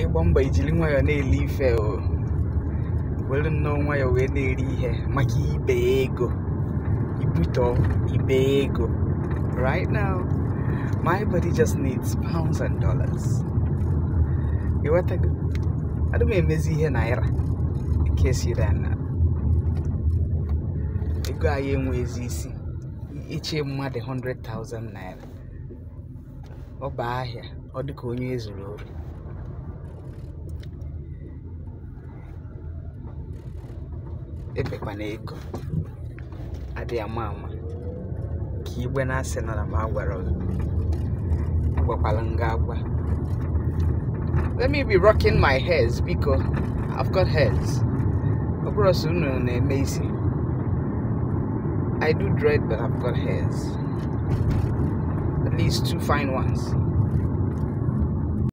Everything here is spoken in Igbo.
ịgba mbọ ijiri nwayọọ na-ele ife o were nnọọ nwayọọ wee na-eri ihe maka ibe ego ibutọ ibe ego right now my body just needs pounds and dollars ịghọtago adị m emezi ihe naira nke siri ana ego anyị enwezi isi iche mmadụ 100,000 naira ọ bụ ahịa ọ dịka onye ezuru ori ebekwana ego adịghị ama ama ka igbe na-asị na m agwara gị agwakwala nga agwa let me be rocking my hairs biko I've got hairs ọ bụrụ sọ unu na-eme isi I do dread but I've got hairs at least two fine ones